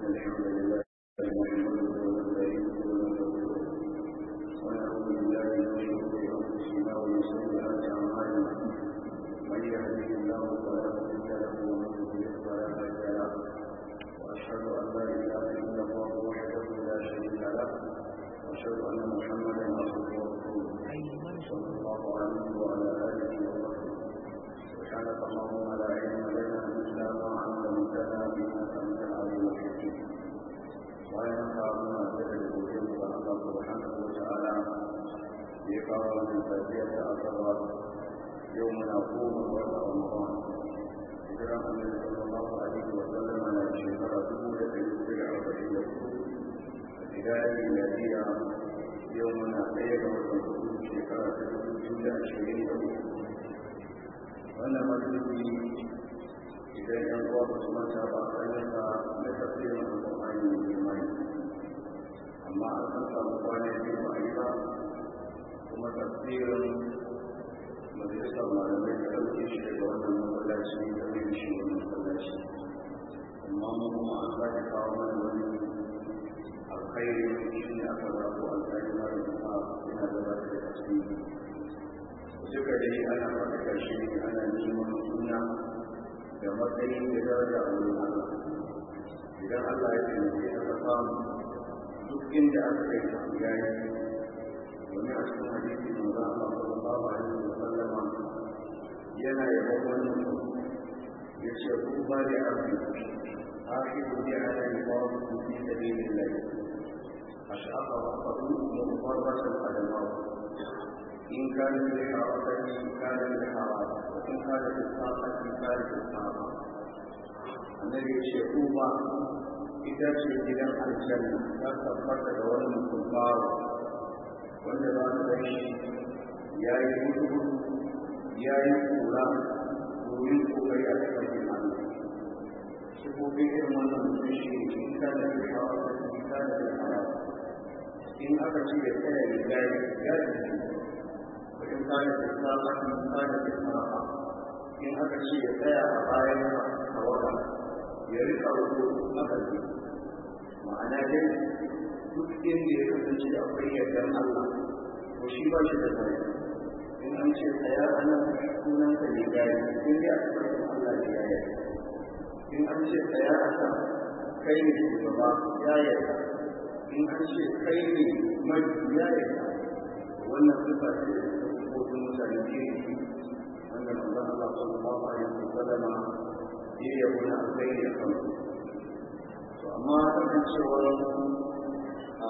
الحمد لله نحمده ونستعينه ونستغفره ونعوذ بالله من شرور انفسنا ومن سيئات اعمالنا من يهده الله فلا مضل له ومن يضلل فلا هادي له واشهد ان لا اله الا الله وحده لا شريك له واشهد ان محمدا عبده ورسوله صلى الله عليه وعلى اله وصحبه سبحانك اللهم لا علم لنا الا ما علمتنا انك انت العليم الحكيم bayan ka muna da rubutun da Allah subhanahu wa ta'ala ya kawo wannan tafiyar da asaba yau muna goma ga wata Ramadan hijira Annabi sallallahu alaihi wa sallam na shekara dubu da ɗari hudu da arba'in da hudu a hidayar miladiya yau muna ɗaya ga watan hudu shekara ta dubu biyu da ashirin da hudu wannan majalisi idan yan uwa ba su manta ba ayyuka na tafsirin alƙur'ani mai imani amma an san samu kwana biyu ba yi ba kuma tafsirin majalisar malamai da ɗauke shi daga wannan masallaci da mai da shi wannan masallaci amma mu kuma an sake kawo mana wani alkhairi shi ne aka zaɓo alkhairi mara kuma yana gabatar da tasiri duka dai ana faɗaɗa shi ne ana neman suna da matsayi da daraja a wurin Allah idan Allah ya taimake aka samu duk inda aka kai ta ya yi wani a cikin hadisi manzo Allah sallallahu alaihi wa sallama yana yabon wani mutum ya ce ku ba da abin akhiru bi ala ibadat fi sabilillah ashqa ra'sahu mufarratan adamahu إن كان بالحركة كان بالحرام وإن كان بالطاقة كان بالطاقة النبي يقول ita ce gidan aljanna ta tabbata da wani mutum bawa wanda za ta ga shi ya yi gudu ya yi kura domin kokari a cikin Allah sifofin irin wannan mutum shi ne in ka da hawa da in ka da hawa in aka ce ya tsaya ya gari ya ji in ka da tsafa in ka da tsafa in aka ce ya tsaya a bayan tawaga ya rika rubu aka ce ma'ana dai duk inda ya kasance akwai yardar Allah to shi ba shi da tsaya in an ce tsaya a nan sunan ka ne gari in dai aka ce Allah ne ya yarda in an ce tsaya a kan kai ne shugaba ya yarda in an ce kai ne mai ya yarda wannan sifa ce ko mutane ne wanda manzon Allah sallallahu alaihi wasallam ya yabo na alkhairi a kan to amma kasancewar a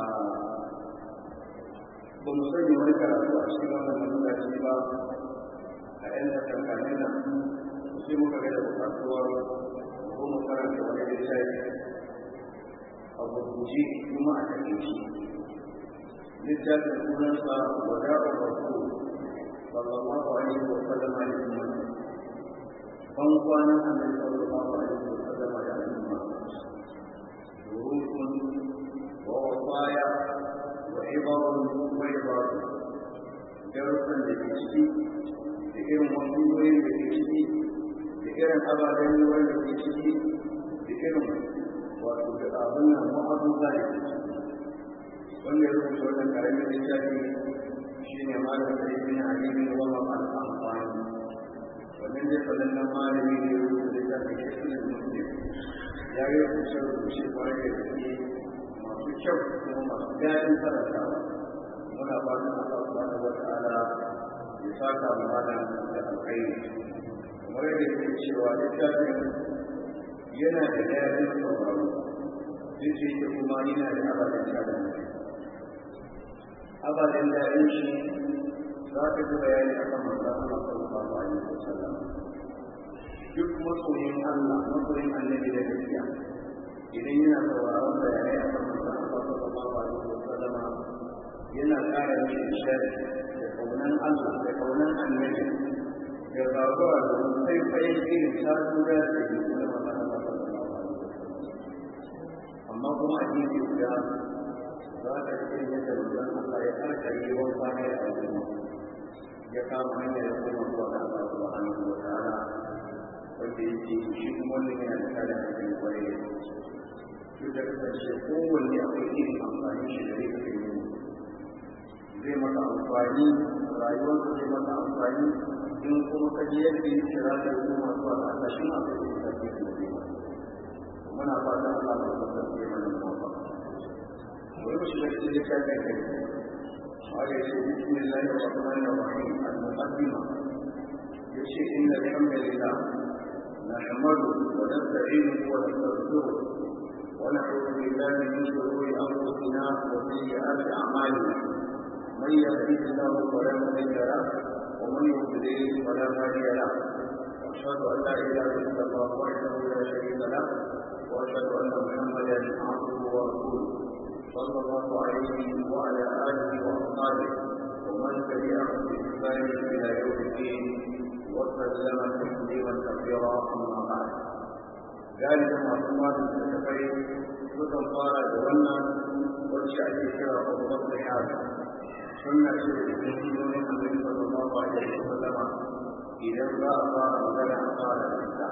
ba mu sani wani karatu a cikin wannan masallaci ba a yan takankanin nan sai muka ga da bukatuwar ko mu karanta wani littafi a gurguje kuma a takaici littafin sunansa wada'ur rasul sallallahu alaihi wa sallam a umma ban kwanan annabi sallallahu alaihi wa sallam da umma durukun wa wasaya wa ibarun wa ibarun darussan da ke ciki da irin wasiyoyin da ke ciki da irin ababen wanda ke ciki da irin wato da abin nan ma'abuza da ke ciki wanda ya rubuta wannan karamin littafi shi ne malam da ibn ali bin wahab al-amfani wannan dai sanannen malami ne ya rubuta littafi shi ne muslim ya yi rubuce rubuce kwarai da gaske masu kyau kuma masu daɗin karantawa muna fatan Allah subhanahu wa ta'ala ya saka mu malam da alkhairi kamar yadda yake cewa littafin yana da daɗin sauraro duk da yake kuma yana da ababen tada mutum ababen daɗin shi za ka ji bayani a kan manzan Allah sallallahu alaihi wasallam duk masoyin Allah masoyin annabi da gaskiya idan yana sauraron bayanai a kan manzan Allah sallallahu alaihi wasallam yana ƙara mishi nishadi da kaunan Allah da kaunan annabi da zaɓuwa da sai fayin irin ta tura da ke da manzan Allah sallallahu alaihi wasallam amma kuma a gefe guda za ka ce yadda manzon Allah ya karkare yawan kwana da al'umma ya kama hanyar da kuma zuwa ga Allah subhanahu wa ta'ala wanda yake shi kuma wannan yana da kada a cikin kwarai duk da kasance kowanne akwai irin amfani shi da zai kai yi zai maka amfani rayuwarsa zai maka amfani in kuma ka ji yadda ya kira da yi masu wa Allah shi ma ka yi sarki da zai muna fata Allah ba ta sarki mana mawa wani shi da shi da kai kai kai wanda ya ce bismillahir rahmanir rahim al-muqaddima yace inna alhamdulillah نحمده ونستعينه ونستغفره ونعوذ بالله من شرور انفسنا وسيئات اعمالنا من يهده الله فلا مضل له ومن يضلل فلا هادي له واشهد ان لا اله الا الله وحده لا شريك له واشهد ان محمدا عبده ورسوله صلى الله عليه وعلى اله واصحابه ومن تبعهم باحسان الى يوم الدين وسلم تسليما كثيرا اما بعد ذلك معلومات التكفير sukan fara da wannan wacce ake kira babban rihada sunna ce da cikin sunonin annabi sallallahu alaihi wa sallam idan za a fara magana a fara da ita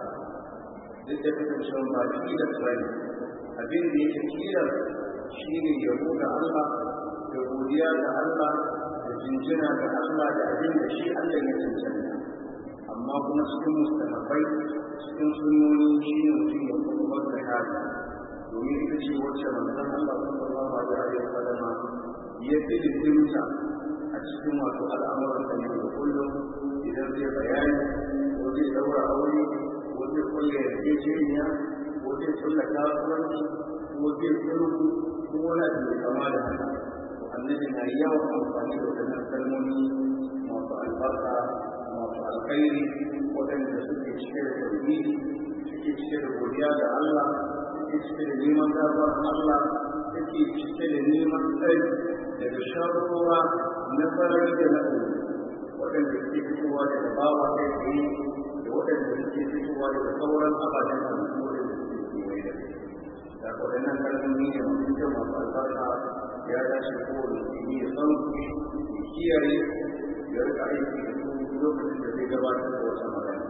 duk da kasancewa ba shi da tsari abin da yake kila shi ne yabo ga Allah da godiya ga Allah da jinjina ga Allah da abin da shi Allah ya cancanta amma kuma cikin mustahabai cikin sunoni shi ne mutum ya kuma wata hada domin ita ce wacce manzon Allah sallallahu alaihi wa sallama ya fi dimta a cikin wato al'amuran da yau da kullum idan zai bayani ko zai daura aure ko zai kulle yarjejeniya ko zai kulle kasuwanci ko zai sulhu ko wani abu mai kama da haka annabi na yawan amfani da wadannan kalmomi masu albarka masu alkhairi waɗanda suke cike da tauhidi suke cike da godiya ga Allah suke cike da neman gafar Allah suke cike da neman tsari daga sharruwa na sarari da na ɗari waɗanda suke fitowa daga bawa kai tsaye da waɗanda suke fitowa daga sauran ababen halittu waɗanda suke kewaye da da waɗannan kalmomi ne masu kyau masu albarka ya dace kowane musulmi ya san ya kiyaye ya rika aiki da su lokacin da zai gabatar da wata magana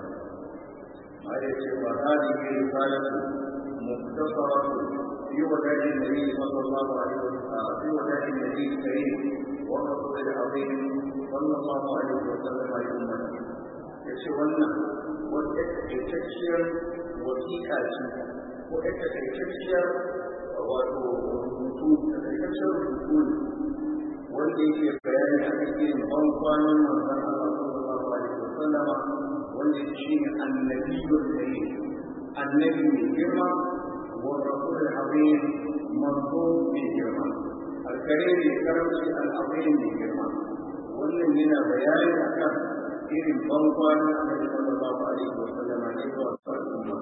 ma ya ce wa hadihi risalatu muktasaratu fi wada'i nabi sallallahu alaihi wa sallam fi wada'i nabi karim wa rasul al-azim sallallahu alaihi wa sallam ya ummati yace wannan wata taitacciyar wasiƙa ce ko ita taitacciyar wato rubutu taitacciyar rubutu wanda yake bayani a cikin ban kwanan manzon Allah sallallahu alaihi wasallam wanda shi ne annabiyyul karim annabi mai girma wa rasul al-azim manzo mai girma al-karim mai karamci al-azim mai girma wannan yana bayani akan irin ban kwanan annabi sallallahu alaihi wasallam ne zuwa al'umma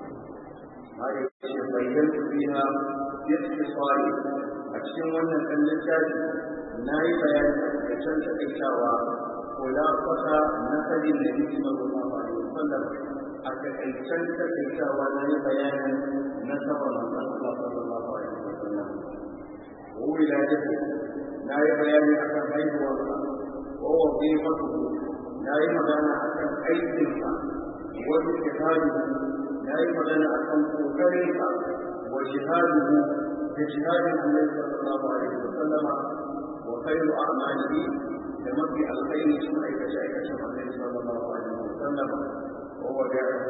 har yake bayyana fiha yasfari a cikin wannan ɗan littafi na yi bayani da can taƙaitawa kula fata na sabin da yake sallallahu alaihi wasallam a taƙaitan taƙaitawa na yi bayanin na saba manzon Allah sallallahu alaihi wasallam ko wilayatu na yi bayani akan haihuwarsa ko wazifatu na yi magana akan aikinsa wani kitabu na yi magana akan kokarinsa wa jihaduhu da jihadin Annabi sallallahu alaihi wasallam وخير أعماله لمضي الخير ثم إكشاك النبي صلى الله عليه وسلم وودعه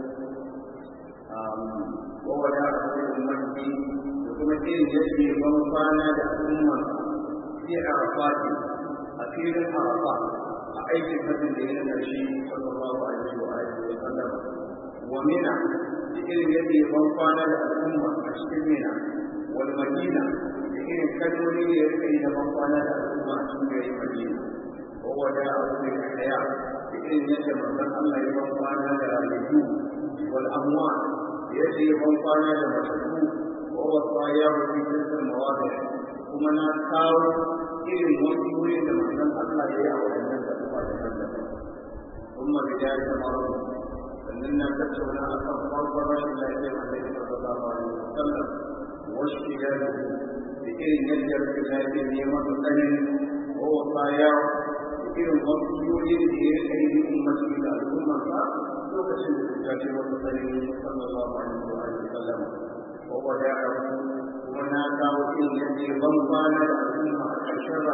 وودعه لأمته وكما كان يجري منفانا لأمة في عرفات أخير عرفات أعيش فتن لنا الشيء صلى الله عليه وآله وسلم ومنع لكن يجري منفانا لأمة أشكر منع والمدينة irin kalmomi da ya rika yi da kwana da al'umma a cikin gari Madina ko wada abubuwan da daya da irin yadda manzon Allah ya ban kwana da rayuwa wal amwa yadda ya ban kwana da matattu ko wasa ya rufi dukkan mawadi kuma na kawo irin wani wurin da manzon Allah ya yi a wadannan da kuma da daban kuma da ya yi maro sannan na tattauna akan farkon rashin lafiyar Annabi sallallahu alaihi wasallam wasu gari da irin yadda suka shafi neman tsanin ko baya da irin wasu yoyin da ya kai yi ummati da al'umma sa lokacin da suka ce wasu tsanin sallallahu alaihi wa sallam wa وداعه وناداه إن يجي بمضان الأمة الشر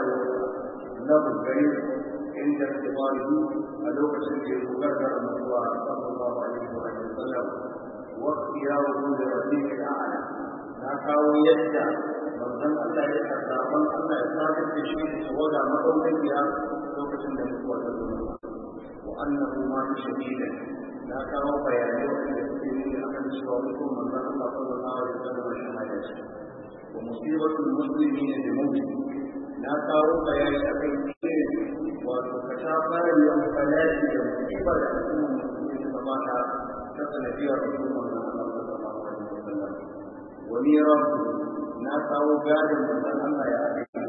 له البيت عند اختباره ألوكة في مكرر المصوى صلى الله عليه وسلم واختياره لرفيق الأعلى ناداه يدعى manzon Allah ya karɓa man Allah ya sadar da shi da tawaga madaukakiya lokacin da mutuwa ta zo wa annahu ma shadida na kawo bayanai wanda suke nuni akan cewa mutum manzon Allah sallallahu alaihi wasallam shahada ce wa musibatul muslimina bi mawti na kawo bayani akan irin wato ka ta fara yin falaki da musibar da al'ummar musulmi ta mata ta sanadiyar mutum manzon Allah sallallahu alaihi wasallam wa mirasu na kawo gadon manzon Allah ya aka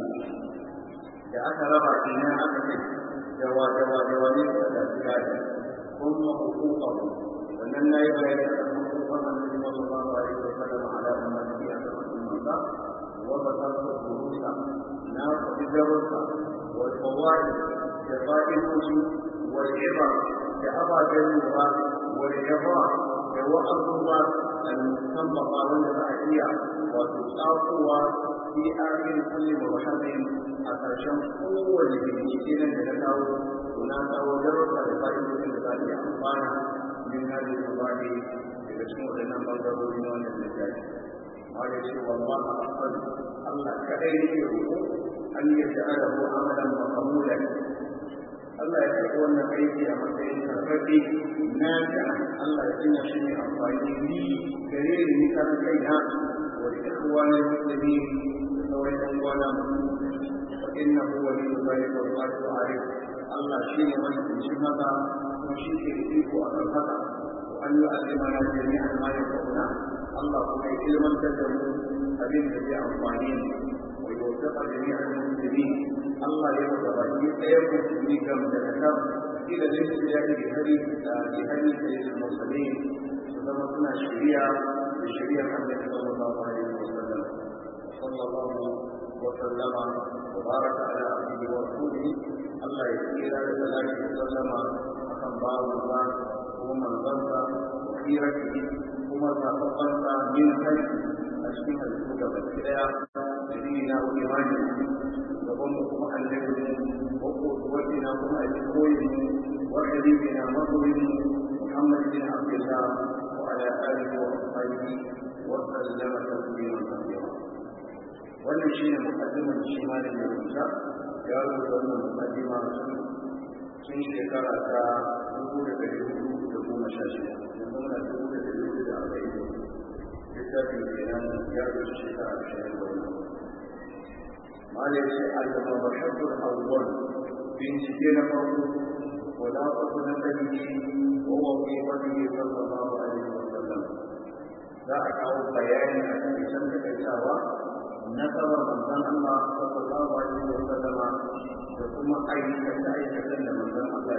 da aka raba ina aka ce dawa dawa dawa ne suka tafi gadon kuma hukukan wannan na yi bayani a kan hukukan annabi sallallahu alaihi wa sallam ala ummati a kan ummansa wa basarta durusa na faɗi darussa wa fawai da fa'idoji wa iba da ababen lura wa yaba da wa'azuwa al-musamma wanda za a iya wato tsakowa fi akhir kulli mawhadin a ƙarshen kowane bincike nan da na kawo to na kawo darussa da fa'idodin da za a iya amfana min hadin mabadi daga cikin waɗannan bangarori na wannan littafi ma ya ce wallahi asal Allah kadai yake roƙo an yi ta'ala ko amalan maqamulan Allah ya karɓi wannan aiki a matsayin karfafi na da Allah ya sanya shi ne amfani ni gare ni ni kan kai na wa ikhwani muslimin da sauran yan uwana wa innahu waliyyu dhalika wal qadiru alayh Allah shi ne wani cikin haka kuma shi ke da iko a kan haka wa an yu'allimana jami'an ma yanfa'una Allah kuma ya ilmantar da mu abin da zai amfani mu wa yuwaffiqa jami'al muslimin Allah ya wata baki ɗaya musulmi ga madadakar ila laifin ya yi hari da hari da yin musulmi su zama suna shari'a da shari'ar annabi sallallahu alaihi wa sallam sallallahu wa sallama wa baraka ala abdihi wa rasulihi Allah ya tsira da salati da sallama akan babu ba kuma manzansa wa khiratihi kuma zaɓaɓɓansa min kai a cikin halittu gaba ɗaya da dina wa imani gaban mu kuma annabi wa qudwatina kuma alkoyi wa habibina masoyin Muhammad bin Abdullah wa ala alihi wa sahbihi wa sallama tasliman kathira wannan shine muqaddimar shi malam ya rubuta ya rubuta wannan muqaddima tun shekara ta dubu da ɗari hudu da goma sha shida yanzu muna dubu da ɗari hudu da arba'in littafin kenan ya rubuta shekara ashirin da wani قال المبحث الأول بنسبة فرق خلاصة نسبه ووظيفته صلى الله عليه وسلم لا أكاو بيان أن سنة الإساوة نسب من الله صلى الله عليه وسلم ثم أي كتائي كتن من ذن الله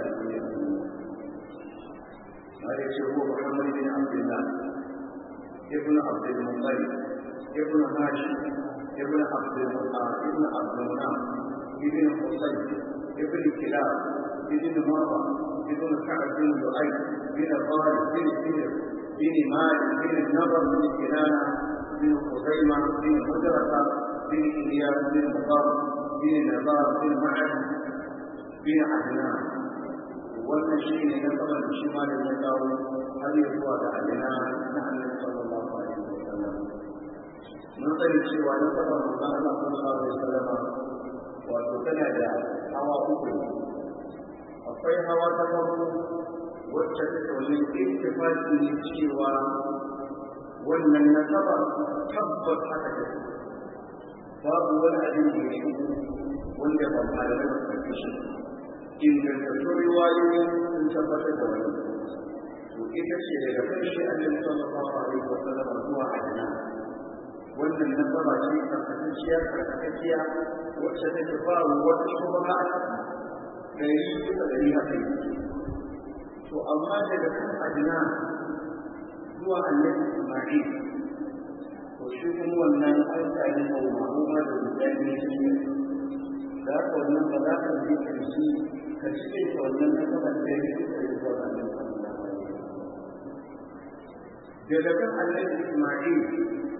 قال هو محمد بن عبد الله ابن عبد المطلب ابن هاشم ابن عبد ابن عبد المنام ابن حسين ابن كلاب ابن مرة ابن كعب بن لؤي بن طارق بن سير بن مالك بن النضر بن كنانة بن خزيمة بن هجرة بن إلياس بن مطر بن نزار بن معد بن عدنان wannan shi ne na saman da shi ma da ya kawo har yi zuwa da adina na annabi sallallahu alaihi wa sallam mun sani cewa na saba manzon Allah sallallahu alaihi wasallam wato tana da hawa uku akwai hawa ta farko wacce take wani ittifaqi ne cewa wannan nasaba tabbas haka ne babu wani abin da ya wanda ba malamai ba su shi ingantattun riwayoyi sun tabbatar da wani to ita ce daga karshe annabi sallallahu alaihi wasallam zuwa adana wannan nasaba ce karkatacciya karkatacciya wacce take ba wata shubha dari bisa dari haka yi to amma daga kan adina zuwa annabi isma'il to shi kuma wannan an sami mawuwa da mutane ne za ka wannan ba za ka ji karshe ka cike ta wannan nasaba da ya fi da zuwa annabi daga kan annabi isma'il har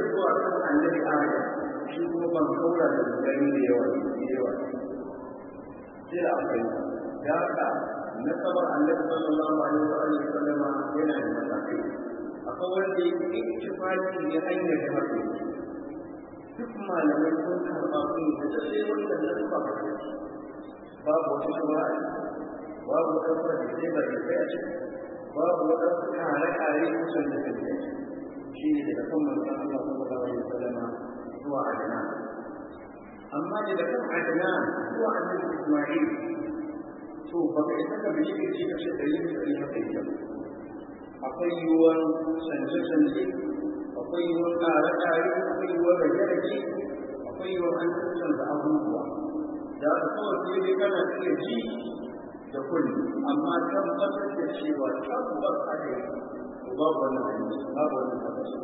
zuwa kan annabi adam shi kuma ban kaura da gani da yawa da yawa sai da akwai da haka nasabar annabi sallallahu alaihi wa alihi sallama yana da matakai akwai wanda yake ittifaqi ne hanyar da haka duk malamai sun karɓa sun yi da sai wanda na ba ka babu wata shawara babu wata kuma da zai bari sai a ciki babu wata kare-kare kusan da kai shi ne daga kan manzon Allah sallallahu alaihi wasallam zuwa adana amma daga kan adana zuwa annabi Isma'il to baka isa ka bi shi ce kace da yin da haka yake akwai yiwuwar canje-canje akwai yiwuwar kare-kare akwai yiwuwar rage-rage akwai yiwuwar an canza abubuwa da aka kawai sai dai kana iya ji da kulli amma tabbatar da cewa tabbas haka yake babu wannan hadisi babu wannan tabbas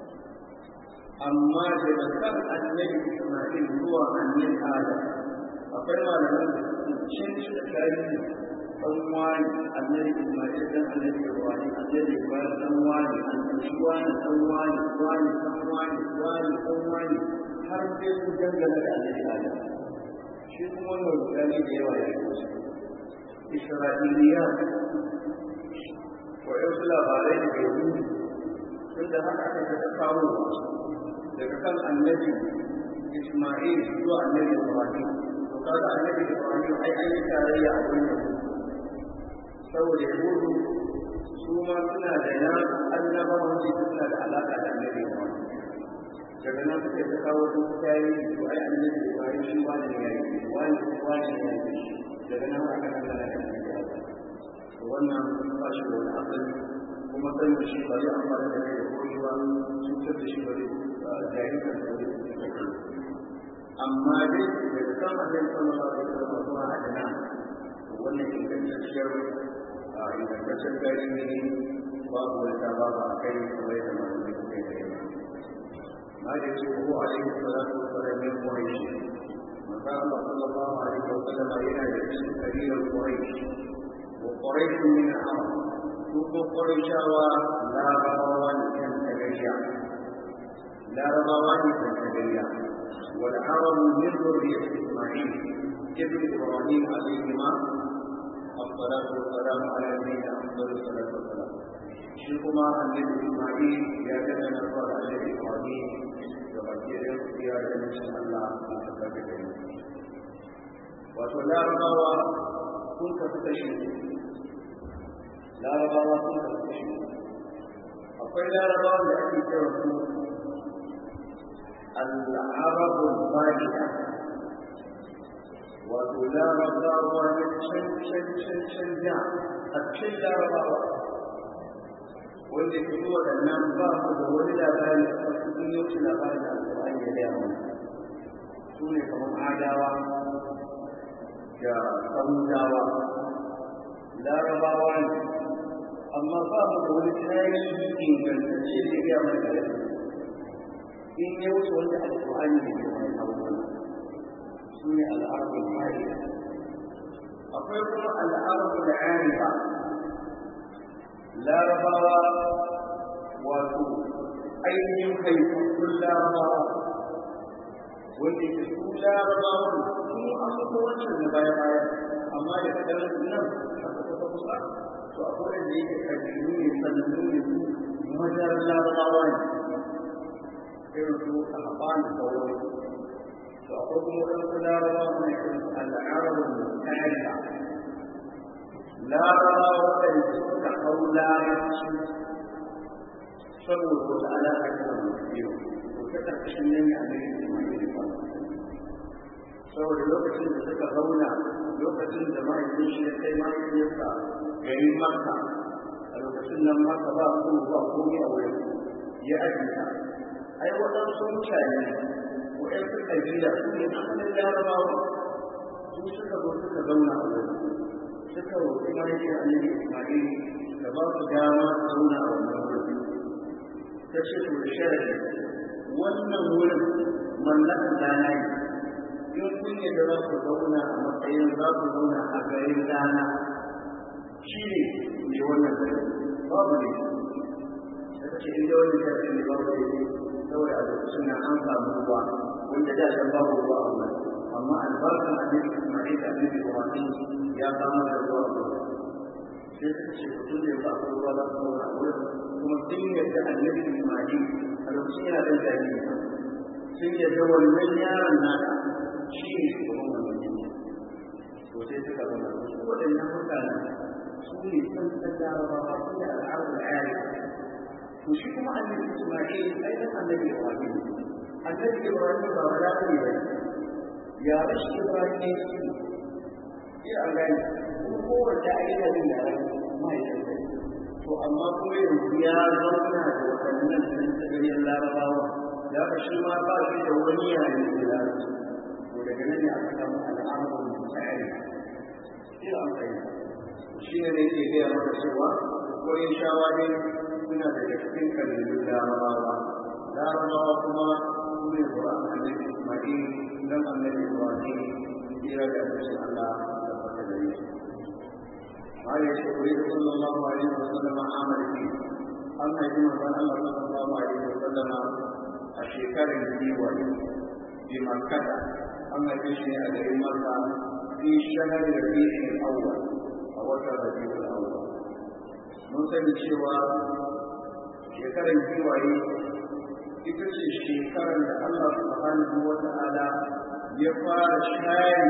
amma daga kan annabi Isma'il zuwa annabi Adam akwai malaman da suke cin shi da tarihi dan wani annabi Isma'il dan annabi Ibrahim annabi Ibrahim dan wani annabi wani dan wani wani dan wani wani dan wani har sai su dangana da annabi Adam shi kuma wannan rukani da yawa ya yi Isra'iliyat waɗansu labarai da ke yi tun da haka aka ta kawo daga kan annabi Ismail zuwa annabi Ibrahim to kaga annabi Ibrahim ai an yi tarayya a wannan saboda yahudu su ma suna da na annabawan da suna da alaka da annabi Ibrahim daga nan suka ta kawo su tayi to ai annabi Ibrahim shi wani ne yayi wani wani ne yayi daga nan aka kalla da annabi wannan ba shi da wani asali kuma sai da shi ba zai amfani da kai da koyi ba cutar da shi ba zai jahilkar da zai amma dai da ta kama zai sama ba zai sama zuwa a dana wannan ingantacciyar ingantaccen gari ne babu wata babu a kai kamar yadda malamai suka yi da yawa ما يجبه عليه الصلاة والسلام من قريش وقال صلى الله عليه وسلم إلى يجب كبير قريش وقريش من العرب ثم قريش لا روان كان تبيع لا روان كان تبيع والعرب من ذرية إسماعيل ابن إبراهيم عليهما الصلاة والسلام على نبينا أفضل الصلاة والسلام شيخما النبي إسماعيل يا كان نصر على إبراهيم وبكير يا جل الله وتبارك وتلا ربوا كنت تشهد larabawa sun karɓi shi akwai larabawa da ake kira su al'arabul ba'ida wato larabawa na can can can can da a cikin larabawa wanda ke yi waɗannan ba su da wani labari a kan sun yi wasu labari da alƙur'ani ya gaya mana su ne kamar adawa da samudawa larabawa ne amma ba mu da wani tarihi ingantacce da ya mai da in ya wuce wanda alƙur'ani ne ke mai abubuwan su ne al'arabul mariya akwai kuma al'arabul ariba larabawa wato ainihin haifaffun larabawa wanda ke su larabawan sun amsa wancan na baya baya amma da kadar nan a kusa kusa to akwai wanda yake kabilu ne sanannu ne su majar larabawa ne irin su a haɓan da sauran to akwai kuma waɗansu larabawa ne irin su al'arabun mutariya larabawa waɗanda suka hau larabci saboda wata alaƙa ta da mutum to ta ƙarƙashin nan ne a nan ismail ba saboda lokacin da suka zauna lokacin da mahaifin shi ya kai mahaifiyarsa garin Makka a lokacin nan Makka ba su ba komai a wurin ya ajiyata ai waɗansu mutane waɗansu ƙabila su ne asalin larabawa su suka zo suka zauna a wurin suka roƙi mahaifiyar annabi Ismail da ba su dama su zauna a wannan wurin ta ce to da sharadi wannan wurin mallakan dana ne in kun yadda za ku zauna a matsayin za ku zauna a garin dana shi ne mai wannan gari babu ne da ce inda wani shafi ne babu ne saboda a ruwa wanda da can babu ruwa a wurin amma albarkar annabi Ismail da annabi Ibrahim ya samar da ruwa a wurin sai suka ce mutum da ba su ruwa za su zauna a wurin kuma sun yadda annabi Ismail a lokacin yana ɗan jariri sun yadda wannan yaron naka shi ne shugaban wannan yanki to sai suka zama su waɗannan mutanen su ne sun san jarabawa su ne al'adun ayari to shi kuma annabi Ismail ai dan annabi Ibrahim annabi Ibrahim ba wala ne ba ya rashi Ibrahim ne shi ya gani kuma kowace aida din da rai mahaifinsa to amma kuma yanzu ya zauna da waɗannan tantagariyar larabawa da ka shi ma ba shi da wani yare da larabci to daga nan ne aka samu al'amuran tsari sai an fahimta shi ne ne ke gaya maka cewa wurin shawa ne suna daga cikin kabilun larabawa larabawa kuma su ne zuwa annabi ismail dan annabi ibrahim kira da annabi allah da fata da yi قال يقول صلى الله عليه وسلم عمل فيه أما جمع الله صلى الله عليه وسلم الشكر الديوان بمكة أما جشن أدري مكة في شهر ربيع الأول أو ربيع الأول mun sani cewa shekarar giwaye ita ce shekarar da Allah subhanahu wa ta'ala ya fara share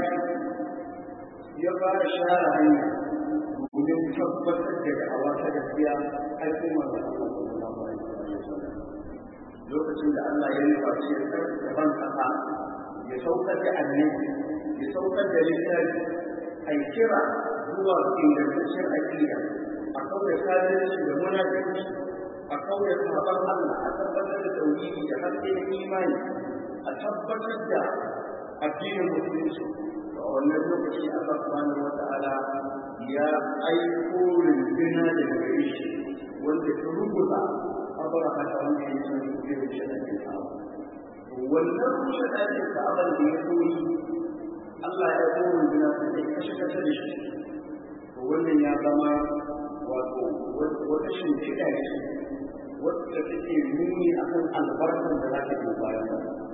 ya fara share hanya domin tabbatar da da'awa ta gaskiya al'ummar da Allah sallallahu alaihi wasallam lokacin da Allah ya nufa shi da ban kasa ya saukar da annabi ya saukar da littafi ai kira zuwa ingantaccen aƙida a kauye kafirci da munafiki a kauye saban Allah a tabbatar da tauhidi da haske da imani a tabbatar da addinin musulunci a wannan lokaci Allah subhanahu wata'ala ya aiko rinjina da gare shi wanda ta rubuta abara haka wanda ya ce zai rushe ɗakin ka'aba wannan rushe ɗakin ka'aba da ya koyi Allah ya aiko rinjina ta kashe kashe da shi wannan ya zama wato wata shimfiɗa ce wacce take nuni a kan albarkar da za ta ke bayan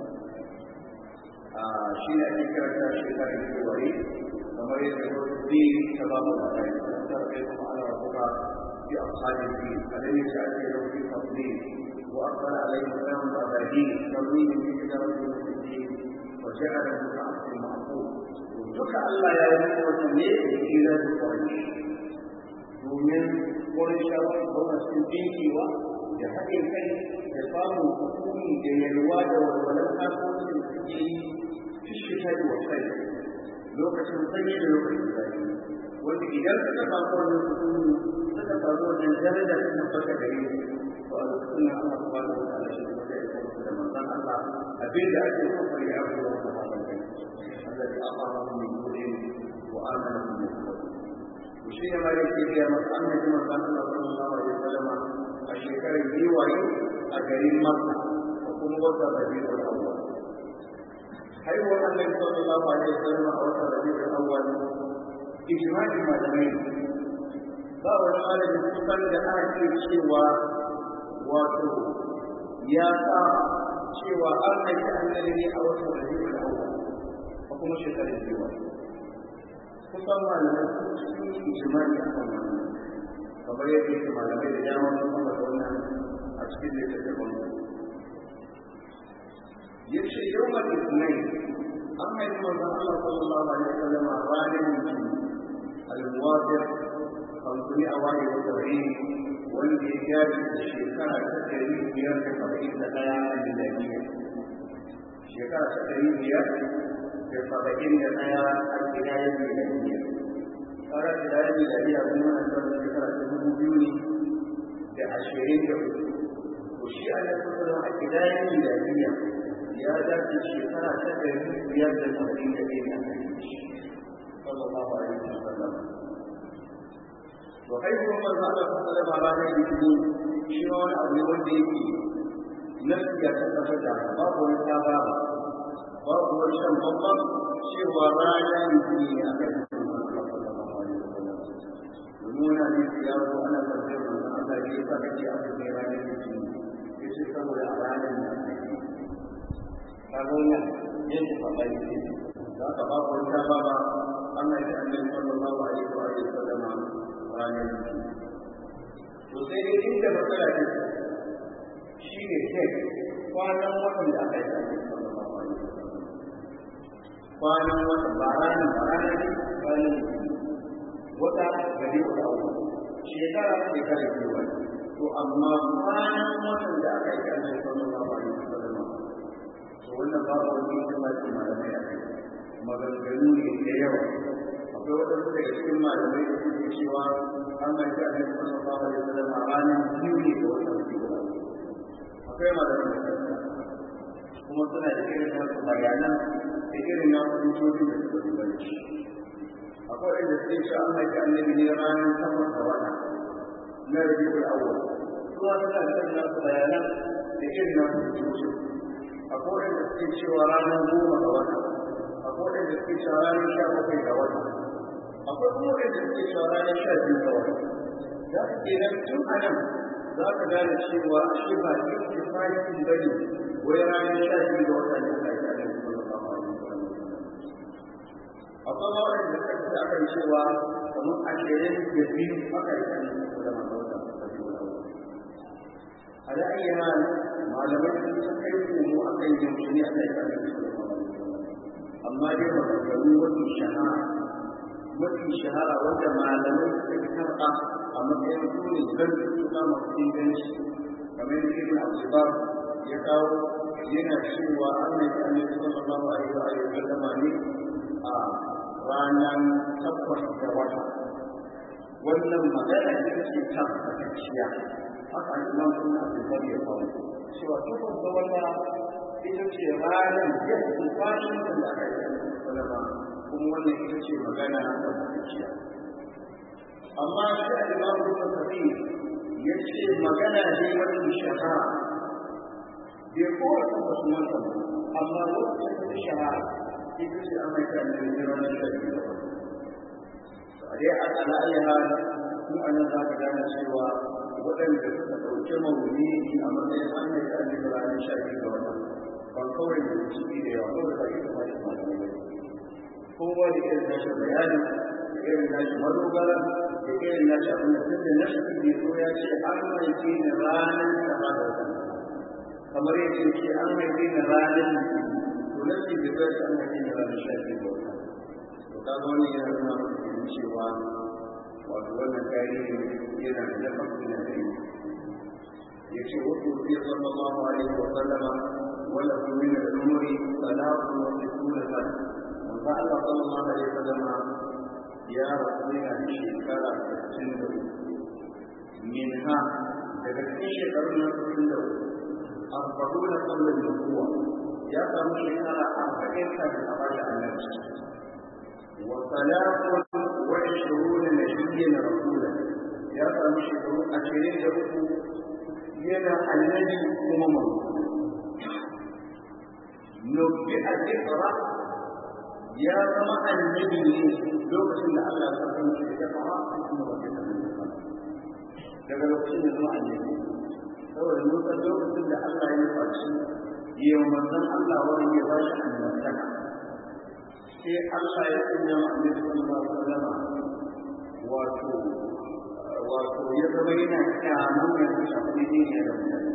a shi ne ake karanta shekarar kewaye kamar yadda wasu zai ta ba mu da rai ta kai kuma ana rabuka bi ashabin bi alayhi ta ake rauni fadli wa aqbala alayhi salam wa abadi tawhid bi kitabati muslimin wa ja'ala muta'assir ma'qul duka Allah ya yi wannan ne da kira da kwari domin wurin shawar zauna cikin dinkewa da haɗin kai da samun hukumi da yalwa da walwalar harkokin da suke yi fishita da wasai lokacin sanyi da lokacin zafi wanda idan suka samu wannan hukumi suka samu wannan daraja ta tabbata gare su to a lokacin nan Allah subhanahu wa ta'ala shi ne da ya da manzon Allah abin da ake so fari ya zo da hakan kai Allah ya amara mu min wa amana min shi ne ma yake biya masa annabi manzon Allah sallallahu alaihi wasallam a shekarar giwaye a garin Makka da kuma wata Rabiul Awwal haihuwar annabi sallallahu alaihi wasallam a wata Rabiul Awwal ijma'in malamai ba wani malamin kusan da aka ce cewa wato ya sa cewa an haifi annabi ne a wata Rabiul Awwal a kuma shekarar giwaye kusan malamai sun yi ijimai a kan wannan kamar yadda yake malamai da dama sun kama da wannan a cikin littattafan ya ce yau ma isnai an haifi manzon Allah sallallahu alaihi wasallam a ranar mutum al-muwafir kamfani a wani wata rai wanda ya gaji da shekara ta ɗari biyar da saba'in da ɗaya a miladiya shekara ta ɗari biyar da saba'in da ɗaya a gidayen miladiya tsara gidayen miladiya kuma na tsara shekara ta dubu biyu ne da ashirin da uku to shi a nan kusa a gidayen miladiya ya dace shekara ta ɗari biyar da saba'in da ɗaya na kai sallallahu alaihi wasallam wa kai kuma manzo Allah sallallahu alaihi wasallam ranar litinin shi ma wani abu ne wanda yake nasi ya tabbatar da babu wani sababa babu wani shan babban cewa rana ne ne a kan nuna ne ya zo ana tambayar manzon Allah ne yasa kake aka kai ranar litinin ya ce saboda a ranar ne a kaga wannan yadda babban ne za ka babu wata baba Allah ya annabi sallallahu alaihi wa sallam ranar to sai dai inda matsala ta shi ne kai kwanan watan da aka yi annabi sallallahu alaihi wa sallam kwanan watan ba ranar ba ranar ne ranar wata gari wata uku shekara shekara biyu wani to amma kwanan watan da aka yi annabi sallallahu alaihi wa sallam to wannan babu wani kuma ce malamai a kai maganganu ne da yawa akwai waɗansu daga cikin malamai da suke cewa an mai ta annabi sallallahu alaihi wasallam a ranar biyu ne ga watan biyu akwai malamai da kansa kuma suna da irin nasu bayanan da irin nasu hujjoji da suka duba da shi akwai wanda suke cewa an mai ta annabi ne ranar takwas ga wata na rabiul awwal kuma suna da irin nasu bayanan da irin nasu hujjoji akwai wanda suke cewa ranar goma ga wata akwai wanda suke cewa ranar sha bakwai ga wata akwai kuma wanda suke cewa ranar sha biyu ga wata za su ke nan tun a nan za ka gane cewa shi ba yake fahimci ba ne wai ranar sha biyu ga wata ne aka yi a nan kuma ba ma akwai ma wanda suka ce aka yi cewa kamar ashirin da biyu aka yi a nan kuma ba ma a da ayyana malamai sun kai komo a kan yaushe ne aka yi a nan amma dai maganganu mafi shahara mafi shahara wanda malamai suka fi karɓa a matsayin su ne zan tuka masu inganci kamar da ibn abdulbar ya kawo yana cewa an mai ta annabi sallallahu alaihi wa alihi wa sallama ne a ranar takwas da wata wannan magana ita ce tabbatacciya haka imam ibn abdulbar ya kawo cewa takwas da wata ita ce ranar yadda fashin da aka yi salama kuma wannan ita ce magana da zuciya amma shi a imam ibn kafi ya ce magana ne wani shahara bai kowa ta wasu mata amma wata ta shahara ita ce an maita da ne ranar shari'a da wani a dai a ala'ayi hali mu a nan za ka gane cewa waɗanda suka ɗauki mawuni a matsayin an maita da ranar shari'a da wani ban kawai da ciki da yawa kawai da ita ba shi malamai ba kowa da irin nashi bayani da irin nashi madogara da irin nashi abin da tun da nashi bai so ya ce an haife ni ranar da ba da wata kamar yadda ya ce an haife ni ranar to nashi bai so ya ce an haife ni ranar sha biyu ga wata to kaga wannan yana nuna maka cewa wato wannan tarihi yana da lafafi na da ya ce wasu fiye sallallahu alaihi wa sallama وله من العمر ثلاث وستون سنة وقال صلى الله عليه وسلم يا رسولنا بشكرة ستين منها تكفي شكرنا ستين أربعون قبل النبوة يا سامي شكرة أربعين سنة أبدا النبي وثلاث وعشرون نبيا رسولا يا سامي شكرة أشرين له ينا النبي أمم nufi a ikra ya zama annabi ne lokacin da Allah ya san shi da fara kuma wata daga lokacin da zama annabi saboda mun san lokacin da Allah ya faci ya manzon Allah wani ya ba shi annabtaka sai Allah ya sanya ma annabi sallallahu alaihi wasallam wato wato ya zama yana kyamun ya shafi ne da mutane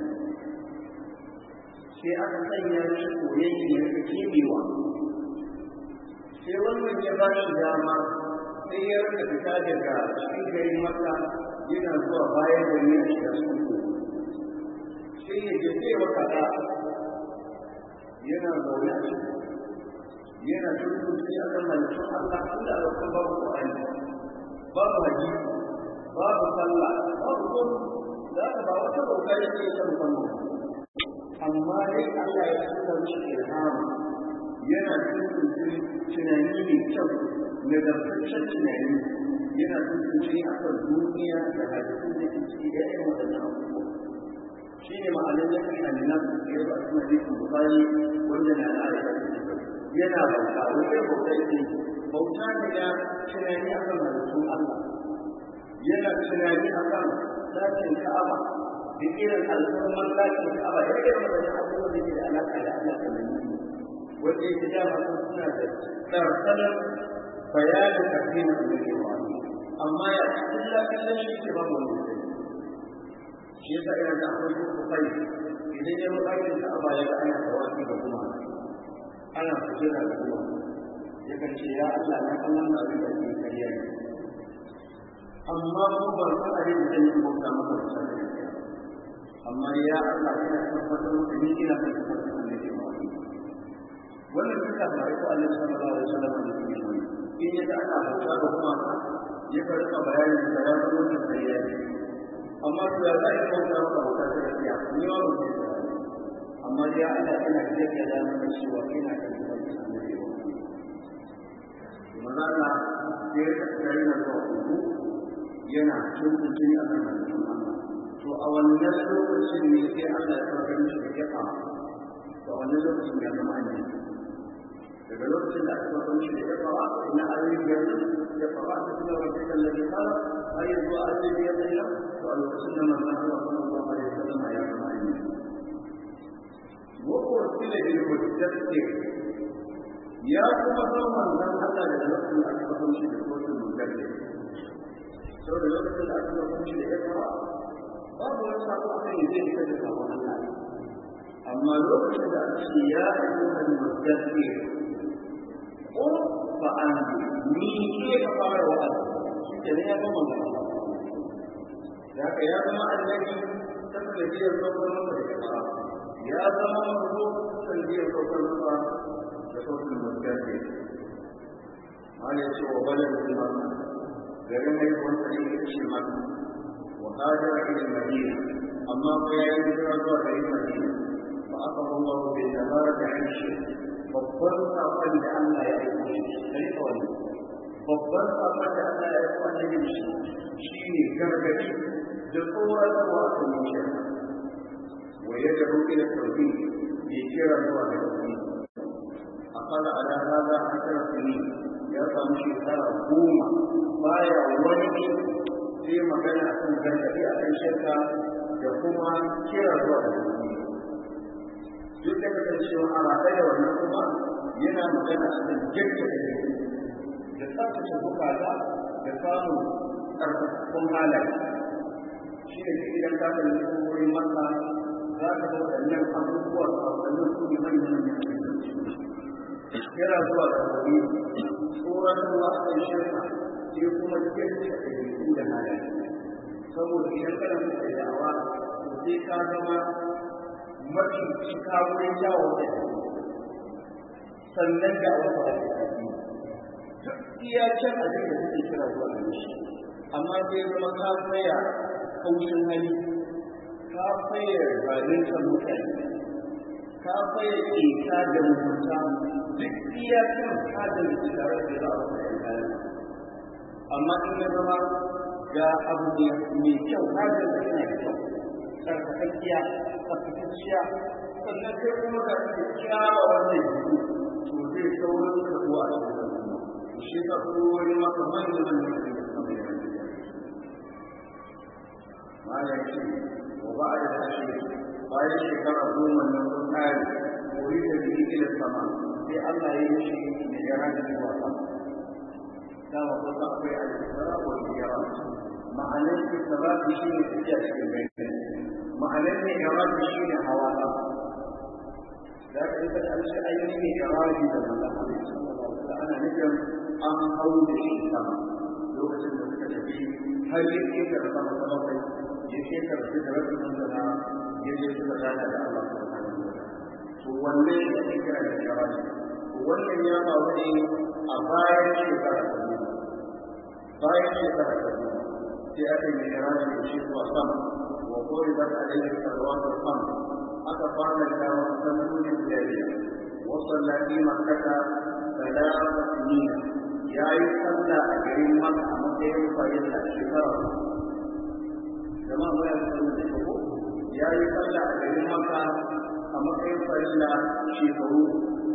sai aka sanya shi koyayye ya fi kebewa sai wannan ya ba shi dama sai ya rika fita daga cikin garin maka yana zuwa bayan da ne shi da su sai ya je sai wa kaza yana zaune a ciki yana tuntun sai aka malikin Allah inda a wasu babu Qur'ani babu hadisi babu sallah babu komai za ka ba wata bauta yake ta musamman amma dai Allah ya tsaka mishi ilhama yana tuntuntun tunani mai kyau nagartaccen tunani yana tuntuntun a kan duniya da hadisin da ke ciki da irin waɗannan abubuwa shi ne ma'anar ya fi annan da ya ba su hadisi bukari wanda na da yana bauta wani bauta yake bauta ne na tunani a kan hadisun Allah yana tunani a kan zakin ka'aba da irin al'ummar lakin ka'aba da irin wadannan abubuwan da ke da alaƙa da Allah da nan wanda yake dama sun suna da tsarkanar bayanin addinin da ke wa amma ya illa kallon shi ke babu wanda ya shi yasa ina da akwai duk kai idan ya roƙa ki ta aba ya ga ana tawafi da kuma ana sujada da kuma ya kan ce ya Allah na kan wannan abin da ke kariya ne amma ko ban san abin da zan yi bauta maka da sanin amma ya Allah ina tabbatar maka ni ina kan tabbatar da ke wa wannan duka da ko Allah sallallahu alaihi wasallam da ke yi in ya ga ana bauta da kuma ya karɓa bayanin da ya zama da kariya ne amma to ya zai kauta maka bauta ta gaskiya ni ma ba zai amma ya Allah ina jaddada da maka cewa ina da tabbacin annabi ba manzo Allah sai ya tsare na ko yana tuntuni a kan Allah to a wannan lokacin ne sai Allah ya kawo mishi da kafa to a wannan lokacin ya zama annabi daga lokacin da aka kawo mishi da kafa ina ayoyi yanzu ya fara da kuma wanda kallabi kala har yanzu a cikin ya tsaya to a lokacin da manzo Allah sallallahu alaihi wasallam ya zama annabi وأرسل بالمدثر يا كما زمان زمان الله da lokacin da aka kafa shi da kotun mudallin sau da lokacin da aka kafa shi da ikra babu wani sako a kan zai fita da sabon Allah amma lokacin da aka ce ya ayyukan mudallin ko fa an ni ke ka fara wa shi ke ne ya zama magana da haka ya zama annabi saboda zai zo kuma da ikra ya zama mazo sanadiyar saukar masa da sautin mutane wani ya ce wa bala da kuma garin mai wanda ne ya ce mata wa hajjara ilin madina amma ko ya yi hijira zuwa garin madina ba aka zama wa bai dabara da hanshi babban sakon da Allah ya aiko shi sai kawai babban sakon da Allah ya aiko annabi shi shine gargadi da tsoratarwa a kan shirka ويدعو إلى التوحيد بكرة التوحيد أقل على هذا عشر سنين يرقى مشكلة قومة بايع ولد في مكان أكون جنة أكن شركة يقوم كرة التوحيد duk da kasancewa a rataye da wannan kuma yana magana a kan jirgin da tsaftace bukata da samun ƙarfafafun halaye shi ne idan ka kalli wurin masa za ka ga waɗannan abubuwa a waɗannan su ne manyan manyan yana zuwa da wani tsoron ruwa a kan shirka sai kuma kirki a ɗaiɗaiku da halaye saboda idan kana so ka da'awa sai ka zama mafi cika wurin jawo da sannan da wata wata kafi duk iya can abin da suke kira zuwa da shi amma sai zama ka tsaya kaushin hali ka faye zalunta mutane ka faye keta da mutunta duk iyakan kadin tare da za a faye kayan amma in ya zama ga abu ne mai kyau kadin da yana da kyau tsarkakakkiya tsarkakakkiya sannan kai kuma ga kyakkyawa wanda ya to zai saurin karbuwa a cikin al'umma shi ka kowani maka manyan manyan da suka mai malam shi وبعد العشر bayan shekara goma nan sun kare wuri da biyu ila sama sai Allah ya yi shi da yara da zuwa sama dama ko ta akwai al-isra wa al-mi'raj ma'anar isra shi ne tafiya cikin bayan ma'anar ne mi'raj shi ne hawa da da ka ita an ce ayyuka ne mi'raj da Allah da ana nufin an hau da shi sama lokacin da suka tafi har yake da sama sama kai ya ce karfi da rabin manzana ya je suka gana da Allah subhanahu wa ta'ala to wannan ya ake kira da sharafi wannan ya faru ne a bayan shekara ta biyu bayan shekara ta biyu sai aka yi sharafi da shi zuwa sama wa kori ba ta daidai sarwatar sama aka fara da sannuni guda biyar wasu lafi makata salama sinina ya yi sallah a garin maka a matsayin farilla shekara jama'a ba ya san da ko ya yi sallah a garin maka a matsayin farilla shekaru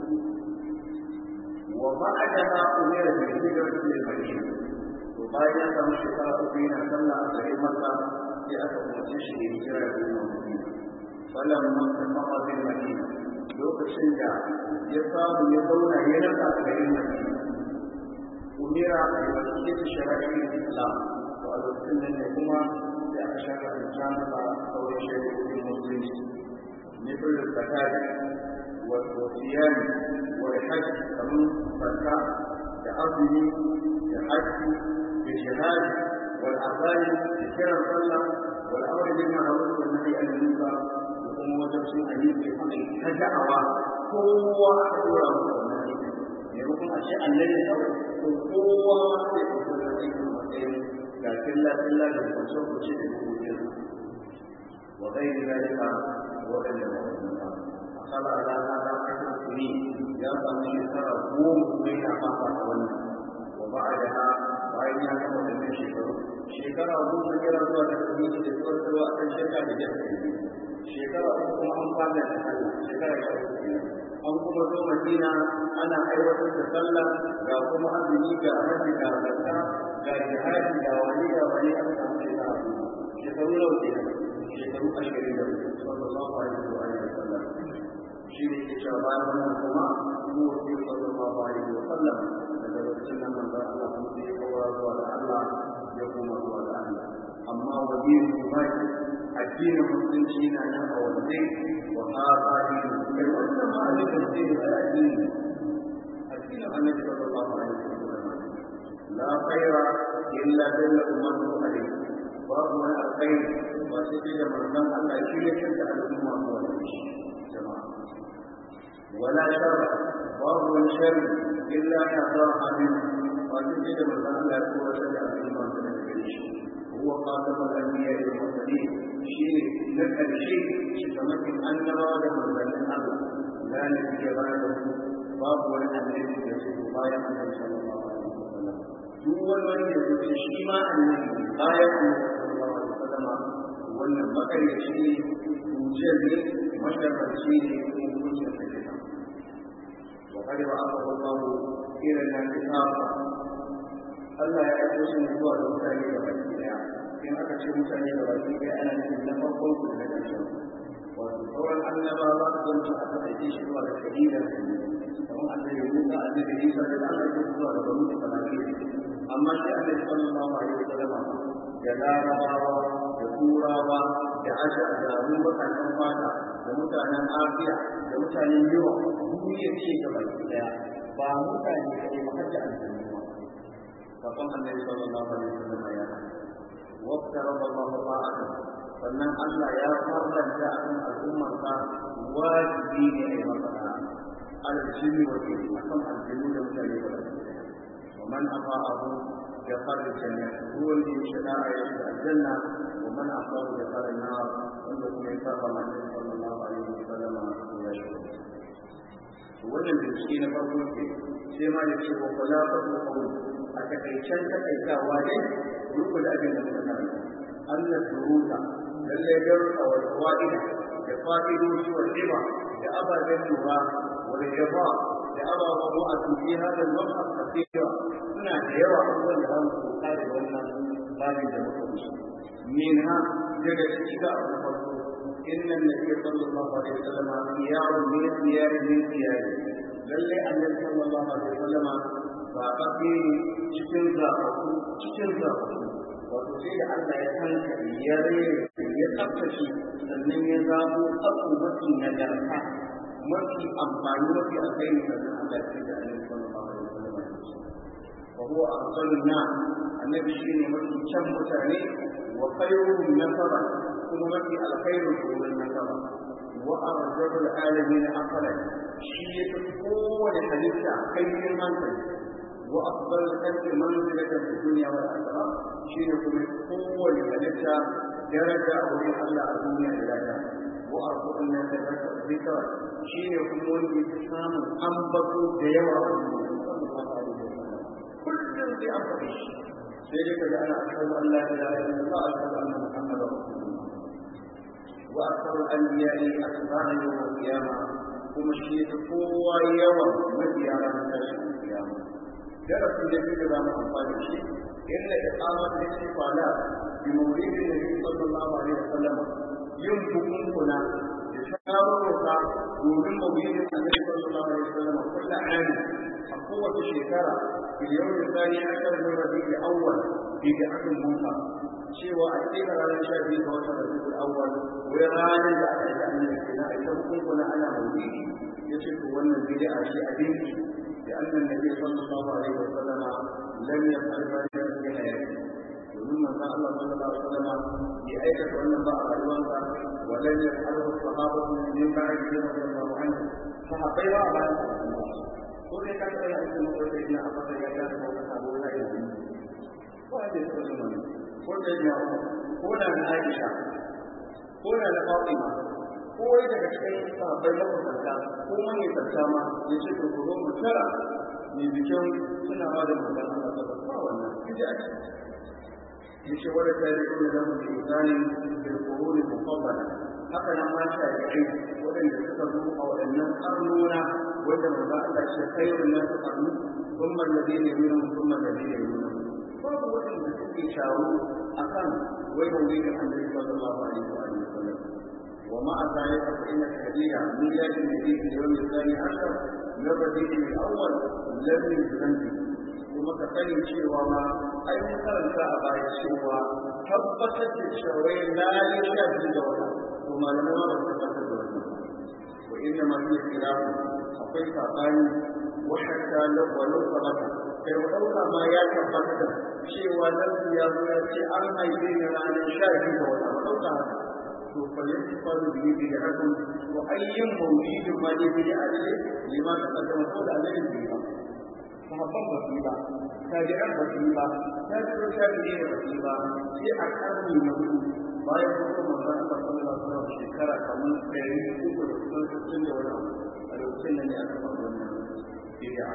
wa ba'daha umira bi hijrati lil madina to bayan ya samu shekara uku yana sallah a garin maka sai aka umarce shi da hijira da zuwa madina falamma tafaqa bil madina lokacin lokacin da ya samu ya zauna ya rasa a garin Madina umira da wasiyar shari'ar Islam to a lokacin nan ne kuma da aka shaka da jama'a sauran shari'o'in musulunci مثل الزكاة والصيام والحج كمن زكاة كأصل كحج كجهاد والأذان كثيرا صلى والأمر بالمعروف والنهي عن المنكر وكما وجبت أن يمكن أن تدعوى قوة أدورا maimakon a ce annabi kawai to kowa sai ku kula da irin matsayin ga killa killa da kwanciyar kuce da hukuncin wa ghairi zalika wa ghairi zalika akala ala hada ashar sini ya samu shekara goma kuma yana fata a wannan wa ba'daha bayan ya gama wannan shekaru shekara goma kira zuwa da kuma da tsotsarwa a kan shekara da jasa shekara uku kuma an fada da Allah shekara ya uku an kuma zo Madina ana aiwatar da sallah ga kuma azumi ga hajji ga zakka ga jihadi ga wani ga wani an samu shekara shekaru nawa ke shekaru ashirin da sallallahu alaihi wa alihi wa sallam shi ne ke cewa bayan wannan kuma mu wasi sallallahu alaihi wa sallam daga lokacin nan manzon Allah kuma sai ya kawara zuwa ga Allah ya koma zuwa ga Allah amma wajen baki addinin musulunci na nan a wanne wa hada dinu kai wannan ma ne da sai da addini addinin annabi sallallahu alaihi wasallam la khaira illa dalla ummatu alaihi babu wani alkhairi ba sai da manzon Allah shi ya kanta al'umma ko jama'a wala sharra babu wani sharri illa ya zara min ba sai da manzon Allah ya kora da al'umma ko shi هو خاتم الانبياء والمرسلين شيء نفع الشيء شتمكن ان نراد من الله لا نبي بعده باب ولا النبي يسوع بايع النبي صلى الله عليه وسلم duk wani wanda ya zuci shi ma annabi bayan annabi sallallahu alaihi wasallam wannan makaryaci ne hujjar ne masharranci ne kuma hujjar da ke wa kada wa aka wallahu ila nan kitaba Allah ya aiko shi ne zuwa ga mutane da baki daya in aka ce mutane da baki daya ana nufin na farkon su da ƙarshen wato sauran annaba ba su zanci aka aike shi zuwa ga kalilan kamar annabi Musa annabi Isa da Allah ya zuwa ga banu Isra'ila amma shi annabi sallallahu alaihi wasallam da larabawa da turawa da asha da abubakar ɗan fata da mutanen asiya da mutanen yawa duniya ce ga baki daya ba mutane kaɗai ba har da aljanna فقام النبي صلى الله عليه وسلم يا وافترض الله طاعته sannan Allah ya farlanta a kan al'ummarsa wajibi ne a yi masa aljini wa ke a kan aljinu da mutane da baki wa man afa abu ya fara janna ruwan da ya shiga a yanzu aljanna wa man afa ya fara na wanda kuma ya saba manzon sallallahu alaihi wa sallam ya shiga wannan bincike na farko ke sai ma da ce wa kula fa ko a takaicen takaitawa ne duk da abin da muka karanta Allah duruta lalle darussa wa fawaida da fa'idoji wa riba da ababen lura wa riba da ababen wa'azi fi hada al-mabhas kathira suna da yawa abubuwan da zamu koka da wannan babin da muka wuce minha daga cikin da abu farko inna nabiy sallallahu alaihi wasallam khiyarun min khiyar min khiyar lalle annabi sallallahu alaihi wasallam zaɓaɓɓe ne cikin zaɓaɓɓu cikin zaɓaɓɓu wato sai da Allah ya tanka ya rere ya tsaftace sannan ya zaɓo tsafto mafi nagarta mafi amfani mafi alkhairi sannan Allah ya ce da Annabi sallallahu alaihi wasallam wa huwa afdalun nas annabi shine mafi can mutane wa khairuhum nasaba kuma mafi alkhairu wurin nasaba wa arjabul alamin aqlan shi ya fi kowane halitta kai hankali وأفضل الخلق منزلة في الدنيا والآخرة شيء يكون قوة لملكة درجة أو لحل الدنيا إلى وأرجو أن يتذكر الذكر شيء يكون الإسلام أنبط ديوة صلى الله عليه وسلم كل في أمر ذلك جعل أشهد أن لا إله إلا الله أشهد أن محمدا رسول الله وأكثر الأنبياء أتباعا يوم القيامة kuma shi ta kowa yawan mabiya ranar tashin kiyama darasi da biyu da za mu amfani da shi inda iqamat da shi fala bi mawlidin nabi sallallahu alaihi wasallam yin bukunkuna da tarurruka domin mawuyin annabi sallallahu alaihi wasallam kullu ani a kowace shekara fil yawmi thani ashar min rabiul awwal bi da'atul munka cewa a cikin ranar sha biyu ga watan rabiul awwal wai ranar da aka yi annabi kenan a ita hukunkuna ana mawuyi yace to wannan bid'a ce a dinki لأن النبي صلى الله عليه وسلم لم يفعل ذلك في حياته ومن قال الله صلى الله عليه وسلم بأية أن بعض الوضع ولم يفعله الصحابة من بعد رضي الله عنه صحابي وعلى كل كان يأتي مقول سيدنا أبو بكر يجاز وصحابه لا يؤمن وهذه السنة كل يوم كل عائشة كل فاطمة ko wai daga cikin sahabbai makusanta ko manyan sarta ma ya ce to zo mu tara mai bikin suna ma da manzon Allah ta ba wannan bid'a ce yace wala tariqu lahu bi izani bil qurun mufaddala haka nan ma ta yi wadanda suka zo a wadannan karnona wanda manzon Allah ce khairun nas qarnu thumma alladhina yunum thumma alladhina yunum babu wadanda suke shawo akan wai maulidin annabi sallallahu alaihi wa sallam ومع ذلك فإن الحديث ميلاد النبي في اليوم الثاني عشر من الربيع الأول لم يزن kuma ka sani cewa ma ai mun karanta a baya cewa tabbatar da cewa na yi sha biyu da wata to malamai ma ba su tabbatar da wannan wa inna ma hiya khilafu akwai sabani wa hatta law walau sabata kai wa dauka ma ya tabbata da cewa nan ya zo ya ce an haife ni ranar sha biyu da wata ba dauka haka to falyakfar bihi bid'atun wa ayyin mawlid ma ne bid'atun lima taqaddama ko da alai bid'a sahabban ba su ba tabi'an ba su ba tabi'an tabi'i ba su ba sai a karni na hudu bayan kuma manzon Allah sallallahu alaihi wasallam shekara kamar ɗari uku da kusan sittin da wani a lokacin nan ne aka fara wannan bid'a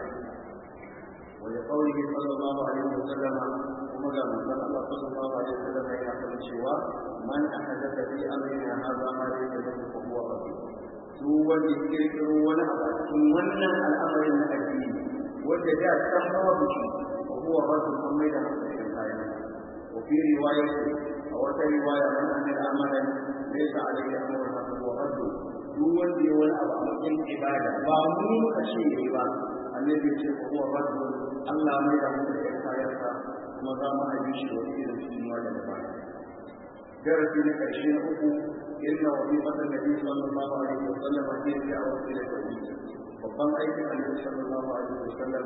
ولقوله صلى الله عليه وسلم ومدى من الله صلى الله عليه وسلم يقول cewa من أحدث في أمرنا هذا ما ليس له فهو رد duk wanda ya kirkiro wani abu a cikin wannan al'amarin na addini wanda da san babu shi ko huwa rasul an mai da hankali kayan wa fi riwaya a wata riwaya man amil amalan laysa alayhi amrun fa huwa rasul duk wanda ya wani abu a matsayin ibada ba mu muka ce yayi ba annabi ya ce ko huwa rasul Allah mai da hankali kayansa kuma za mu aji shi wani irin cikin wanda ba درس لك الشيء إن وظيفة النبي صلى الله عليه وسلم هي الدعوة إلى التوحيد وقام أيضا النبي صلى الله عليه وسلم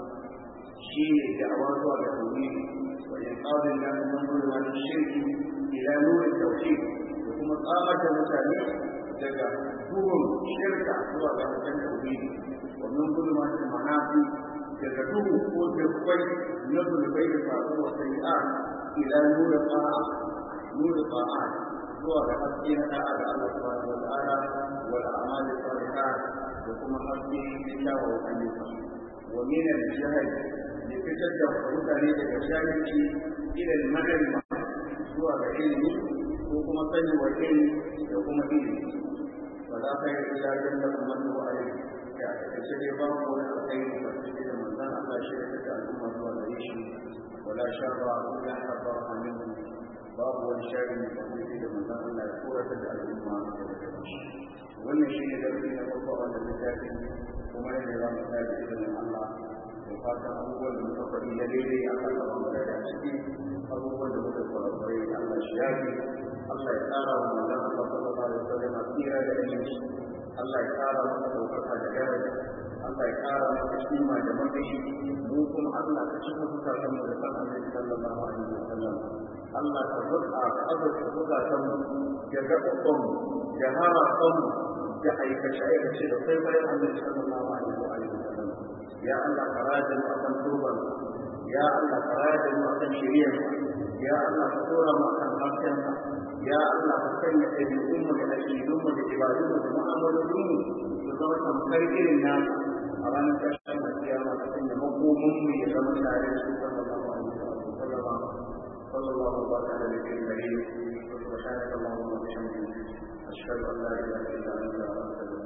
شيء دعوات على التوحيد وإنقاذ الناس من ظلمات الشرك إلى نور التوحيد وثم قامت المتابع daga duhun shirka zuwa ga hasken tauhidi wa min zulmatil ma'asi daga duhu ko dubbai na zulbai da faru wa sayi'a ila nura ta'a nura ta'a zuwa ga haske na da'a ga Allah subhanahu wa ta'ala wal a'mal salihat da kuma haske na kyawawan ayyuka wa min al-jahl da fitar da mutane daga jahilci ila al-ma'rifa zuwa ga ilimi ko kuma sani wa ilimi da kuma ilimi ولا خير الا جنة من هو عليه كأتشد باب ولا خير فاتشد من ذا الله شركة الأمة والعيش ولا شر إلا حضرها منه باب والشر فاتشد من ذا الله سورة الأمة wannan shi ne darasi na farko a wannan littafi kuma ne za mu tafi izinin Allah da fatan abubuwan da muka faɗi na daidai a kan gaban mu da ciki abubuwan da muka kwarakwarai da Allah shi yafi Allah ya tsara wa manzon Allah sallallahu alaihi wasallam tsira da ilimi Allah ya tsara masa daukaka da daraja Allah ya tsara masa kima da matsayi mu kuma Allah ka cika zukatan mu da san Annabi sallallahu alaihi wasallam Allah ka zuka ka azurta zukatan mu da gaɓaɓɓan mu da harafan mu da aikace aikace da kwaikwayon Annabi sallallahu alaihi wasallam ya Allah ka rajin akan turban ya Allah ka rajin akan shiriyar ya Allah ka tura mu akan haskenka ya Allah ka sanya ɗabi'unmu da aƙidunmu da ibadunmu da mu'amalolinmu su zama tamkar irin na a ranar ƙarshen da kiyama ka sanya makomanmu ya zama tare da su sallallahu alaihi wa sallam sallallahu alaihi wa sallam da ke gare سبحانك اللهم وبحمدك أشهد أن لا إله إلا أنت أستغفرك